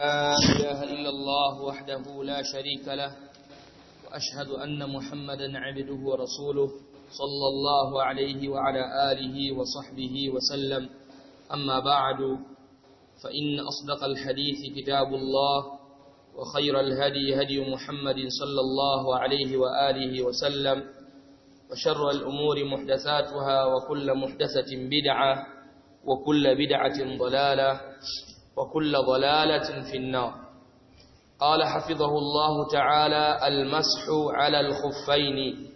لا إله إلا الله وحده لا شريك له وأشهد أن محمدا عبده ورسوله صلى الله عليه وعلى آله وصحبه وسلم أما بعد فإن أصدق الحديث كتاب الله وخير الهدي هدي محمد صلى الله عليه وآله وسلم وشر الأمور محدثاتها وكل محدثة بدعة وكل بدعة ضلالة وكل ضلالة في النار قال حفظه الله تعالى المسح على الخفين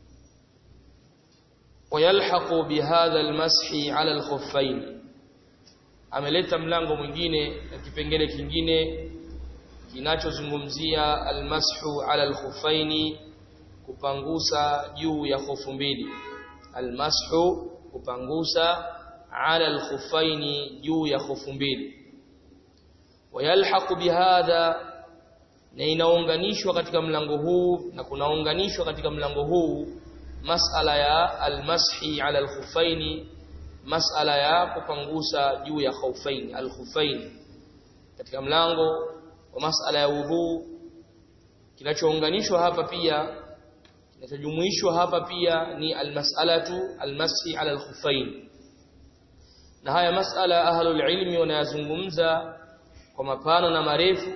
ويلحق بهذا المسح على الخفين ameleta mlango mwingine na kipengele kingine kinachozungumzia almashu ala alkhuffaini kupangusa juu ya hofu mbili almashu kupangusa ala alkhuffaini juu ya hofu mbili wayalhaqu bihadha na inaunganishwa katika mlango huu na kunaunganishwa katika mlango huu masala ya almashi ala alkhuffaini masala ya kupangusa juu ya khaufaini alkhufaini katika mlango wa masala ya udhu kinachounganishwa hapa pia kinachojumuishwa hapa pia ni almas'alatu almashi ala alkhuffain na haya masala ahlul ilmi wanayazungumza kwa mapana na marefu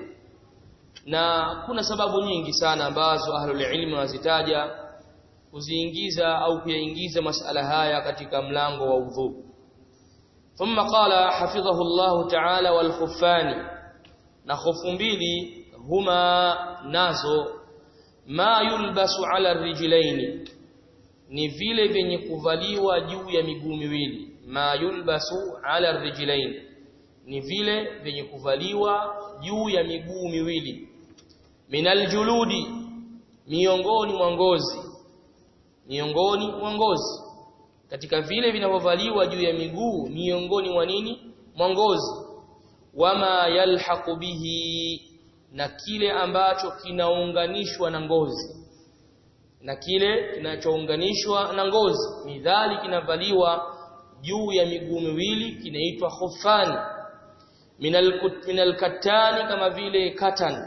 na kuna sababu nyingi sana ambazo ahlul ilmi wanazitaja kuziingiza au kuyaingiza masala haya katika mlango wa udhu thumma qala hafidhahu Allah ta'ala wal khuffani na khofu mbili huma nazo ma yulbasu ala rijlaini ni vile vyenye kuvaliwa juu ya miguu miwili ma yulbasu ala rijlaini ni vile vyenye kuvaliwa juu ya miguu miwili minal juludi miongoni mwa ngozi miongoni mwa ngozi katika vile vinavyovaliwa juu ya miguu miongoni mwa nini mwa ngozi wama yalhaqu bihi na kile ambacho kinaunganishwa na ngozi na kile kinachounganishwa na ngozi midhali kinavaliwa juu ya miguu miwili kinaitwa khufani minal minal katani kama vile katan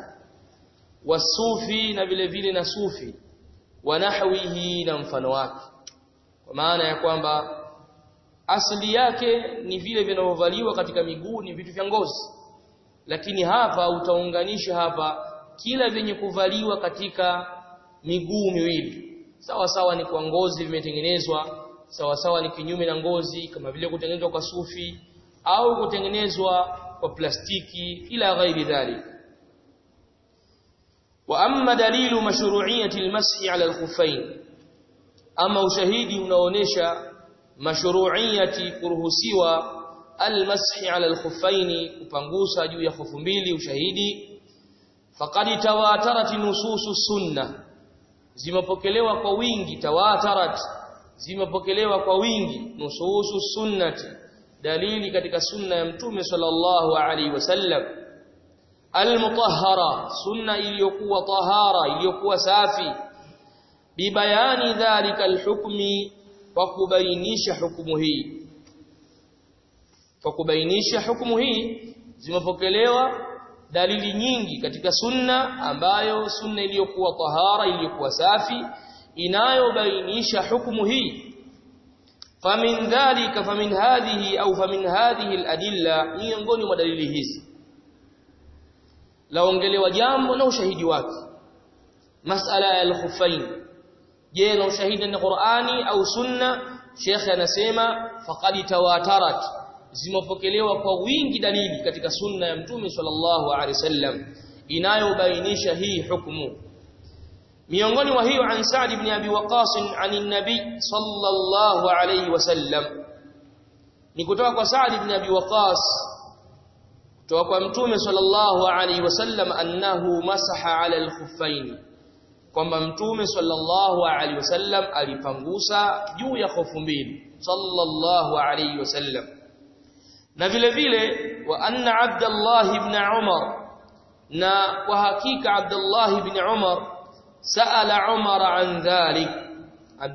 wasufi na vile vile na sufi wa nahwihi na mfano wake kwa maana ya kwamba asili yake ni vile vinavyovaliwa katika miguu ni vitu vya ngozi lakini hapa utaunganisha hapa kila vyenye kuvaliwa katika miguu miwili sawa sawa ni kwa ngozi vimetengenezwa sawa sawa ni kinyume na ngozi kama vile kutengenezwa kwa sufi au kutengenezwa kwa plastiki ila ghairi dhalik wa amma dalilu mashru'iyyati almashi ala alkhuffain ama ushahidi unaonesha mashru'iyyati kuruhusiwa almashi ala alkhuffain kupangusa juu ya hofu mbili ushahidi faqad tawatarat nususu sunna zimepokelewa kwa wingi tawatarat zimepokelewa kwa wingi nususu sunnati dalili katika sunna ya mtume sallallahu alaihi wasallam almutahhara sunna iliyokuwa tahara iliyokuwa safi bibayani dhalika alhukmi wa kubainisha hukumu hii kwa kubainisha hukumu hii zimepokelewa dalili nyingi katika sunna ambayo sunna iliyokuwa tahara iliyokuwa safi inayobainisha hukumu hii famin dhalika famin hadhihi au famin hadhihi aladilla miongoni mwa dalili hizi laongelewa jambo na ushahidi wake masala ya al-khuffain je na ushahidi ni Qur'ani au sunna Sheikh anasema faqad tawatarat zimepokelewa kwa wingi dalili katika sunna ya mtume sallallahu alaihi wasallam inayobainisha hii hukumu miongoni mwa hiyo an Sa'd ibn Abi Waqqas anin nabi sallallahu alaihi wasallam ni kutoka kwa Sa'd ibn Abi Waqqas kutoka kwa mtume sallallahu alaihi wasallam annahu masaha ala al-khuffaini kwamba mtume sallallahu alaihi wasallam alipangusa juu ya hofu mbili sallallahu alaihi wasallam na vile vile wa anna Abdullah ibn Umar na kwa hakika Abdullah ibn Umar saala Umar an dhalik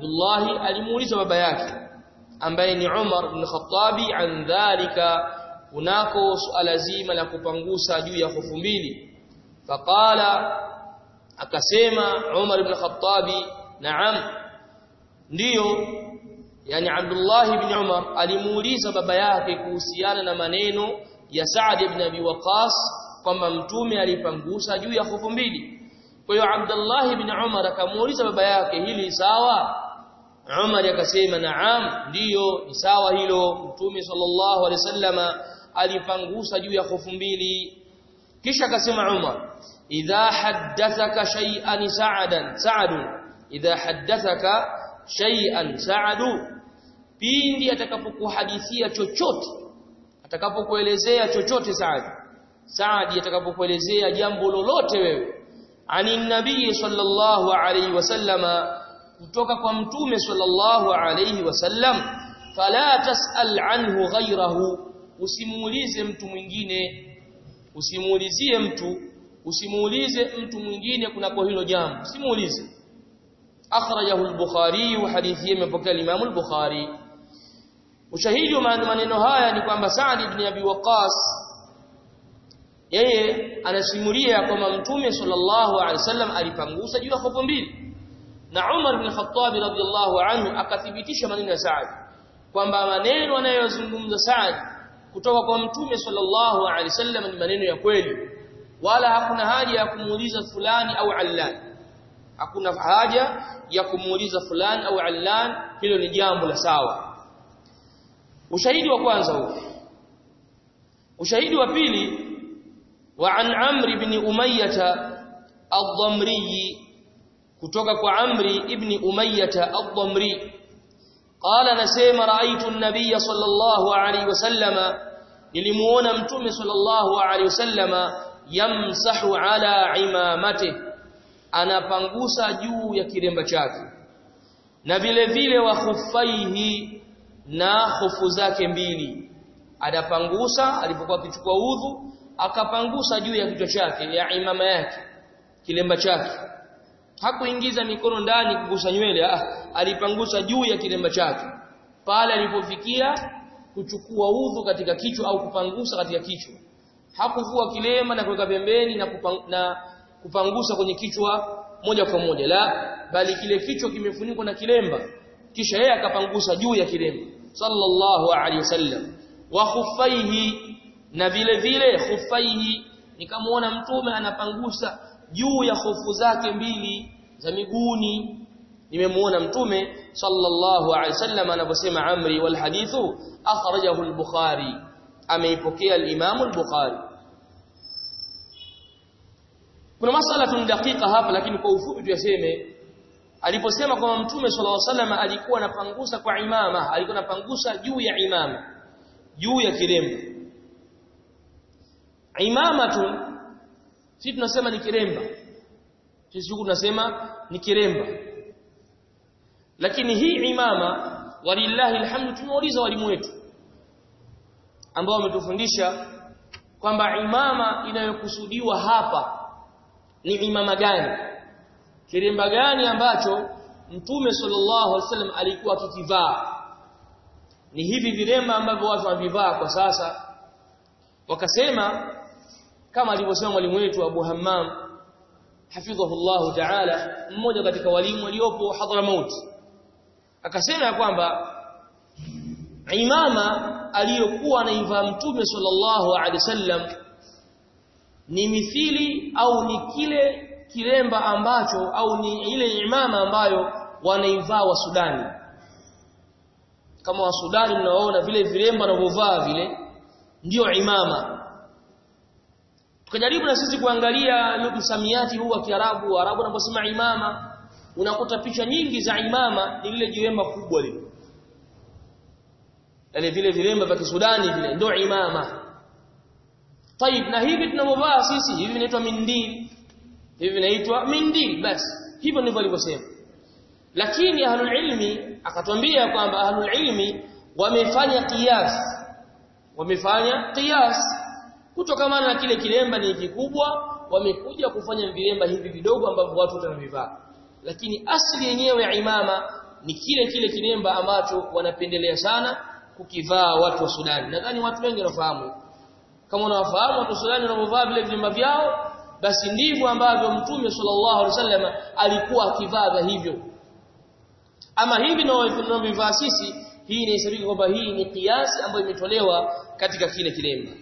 Abdullah alimuuliza baba yake ambaye ni Umar ibn Khattabi an dhalika kunako suala zima la kupangusa juu ya hofu mbili faqala akasema Umar ibn Khattabi naam ndiyo yani Abdullah ibn Umar alimuuliza baba yake kuhusiana na maneno ya Sa'd ibn Abi Waqqas kwamba mtume alipangusa juu ya hofu mbili kwa hiyo Abdullah ibn Umar akamuuliza baba yake hili sawa Umar akasema naam ndiyo ni sawa hilo mtume sallallahu alaihi wasallama alipangusa juu ya hofu mbili kisha akasema Umar idha haddathaka shay'an sa'adan sa'adun idha haddathaka shay'an sa'adu pindi atakapokuhadithia chochote atakapokuelezea chochote Saad Saadi atakapokuelezea jambo lolote wewe ani nabii sallallahu alayhi wasallama kutoka kwa mtume sallallahu alayhi wasallam fala tasal anhu ghayrahu usimuulize mtu mwingine usimuulizie mtu usimuulize mtu mwingine kunako hilo jambo usimuulize akhrajahu al-bukhari wa hadithi imepokea Imam al-bukhari ushahidi wa maneno haya ni kwamba Sa'd ibn Abi Waqqas yeye anasimulia kwamba mtume sallallahu alaihi wasallam alipangusa juu ya hofu mbili na Umar ibn Khattab radhiyallahu anhu akathibitisha maneno ya Sa'd kwamba maneno anayozungumza Sa'd kutoka kwa mtume sallallahu alaihi wasallam ni maneno ya kweli wala hakuna haja ya kumuuliza fulani au allan hakuna haja ya kumuuliza fulani au allan hilo ni jambo la sawa ushahidi wa kwanza huo ushahidi wa pili wa an amri ibn umayyah ad-damri kutoka kwa amri ibn umayyah ad-damri qala nasema raaitu an-nabiy sallallahu alayhi wasallama nilimuona mtume sallallahu alayhi wasallama yamsahu ala imamatihi anapangusa juu ya kiremba chake na vile vile wa khufaihi na hofu zake mbili anapangusa alipokuwa akichukua udhu akapangusa juu ya kichwa chake ya imama yake kilemba chake hakuingiza mikono ndani kugusa nywele ah alipangusa juu ya kilemba chake pale alipofikia kuchukua udhu katika kichwa au kupangusa katika kichwa hakuvua kilema na kuweka pembeni na, kupang, na kupangusa kwenye kichwa moja kwa moja la bali kile kichwa kimefunikwa na kilemba kisha yeye akapangusa juu ya kilemba sallallahu alaihi wasallam wa khuffaihi na vile vile khuffaihi nikamwona mtume anapangusa juu ya hofu zake mbili za miguuni nimemuona mtume sallallahu alaihi wasallam anaposema amri wal hadithu akhrajahu al-bukhari ameipokea al-imam al-bukhari kuna masala dakika hapa lakini kwa ufupi tuyaseme aliposema kwamba mtume sallallahu alaihi wasallam alikuwa anapangusa kwa imama alikuwa anapangusa juu ya imama juu ya kiremba imama tu sisi tunasema ni kiremba sisi huku tunasema ni kiremba lakini hii imama walillahi alhamdu tumeuliza walimu wetu ambao wametufundisha kwamba imama inayokusudiwa hapa ni imama gani kiremba gani ambacho mtume sallallahu alaihi wasallam alikuwa akikivaa ni hivi viremba ambavyo watu wanavivaa kwa sasa wakasema kama alivyosema mwalimu wetu Abu Hammam hafidhahullahu ta'ala mmoja katika walimu waliopo Hadramaut akasema ya kwamba imama aliyokuwa anaivaa mtume sallallahu alaihi wasallam ni mithili au ni kile kilemba ambacho au ni ile imama ambayo wanaivaa wa Sudani kama wa Sudani mnaoona vile vilemba wanavyovaa vile ndio imama tukajaribu na sisi kuangalia msamiati huu wa Kiarabu Arabu wanaposema imama unakuta picha nyingi za imama ni lile jilemba kubwa lile yale vile vilemba vya Kisudani vile ndio imama طيب na hivi tunavyovaa sisi hivi vinaitwa mindil hivi vinaitwa mindil basi hivyo ndivyo alivyosema lakini ahlul ilmi akatwambia kwamba ahlul ilmi wamefanya qiyas wamefanya qiyas kutokana na kile kilemba ni kikubwa wamekuja kufanya vilemba hivi vidogo ambavyo watu wanavivaa lakini asili yenyewe ya imama ni kile kile kilemba ambacho wanapendelea sana kukivaa watu wa Sudani nadhani watu wengi wanafahamu kama unawafahamu watu fulani wanapovaa vile vilemba vyao basi ndivyo ambavyo mtume sallallahu alaihi wasallam alikuwa akivaa hivyo ama hivi tunavyovaa sisi hii inahesabika kwamba hii ni kiasi ambayo imetolewa katika kile kilemba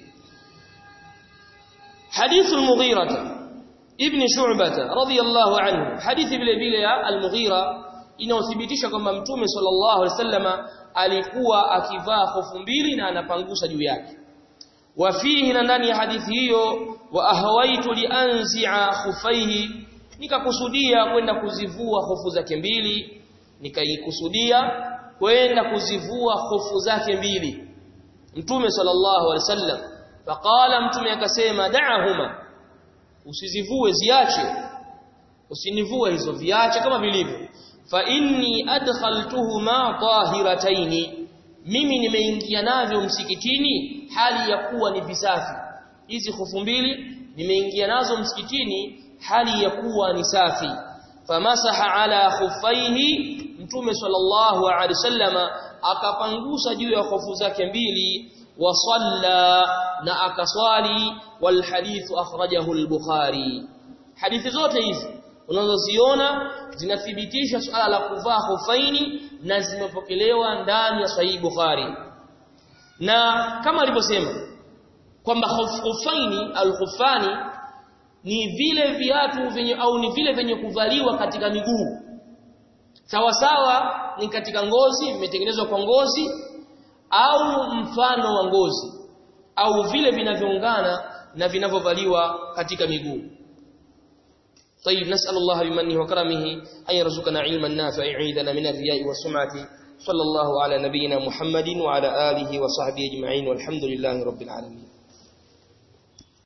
hadithu al-Mughira ibn Shu'bah radiyallahu anhu hadithi vile vile ya al-Mughira inaothibitisha kwamba mtume sallallahu alaihi wasallam alikuwa akivaa hofu mbili na anapangusa juu yake wafihi na ndani ya hadithi hiyo wa ahawaitu lianzi'a khufaihi nikakusudia kwenda kuzivua hofu zake mbili nikaikusudia kwenda kuzivua hofu zake mbili mtume sallallahu alaihi wasallam faqala mtume akasema da'ahuma usizivue ziache usinivue hizo viache kama vilivyo fa inni adkhaltuhuma tahirataini mimi nimeingia navyo msikitini hali ya kuwa ni visafi hizi hofu mbili nimeingia nazo msikitini hali ya kuwa ni safi famasaha ala khuffaihi mtume sallallahu alaihi wasallama akapangusa juu ya hofu zake mbili wa salla na akaswali wal hadithu akhrajahu al-bukhari hadithi zote hizi unazoziona zinathibitisha suala la kuvaa hufaini na zimepokelewa ndani ya sahihi Bukhari na kama alivyosema kwamba hufaini al-khufani ni vile viatu vyenye au ni vile vyenye kuvaliwa katika miguu sawa sawa ni katika ngozi vimetengenezwa kwa ngozi au mfano wa ngozi au vile vinavyoungana na vinavyovaliwa katika miguu طيب نسأل الله بمنه وكرمه أن يرزقنا علما نافعا يعيذنا من الرياء والسمعة صلى الله على نبينا محمد وعلى آله وصحبه أجمعين والحمد لله رب العالمين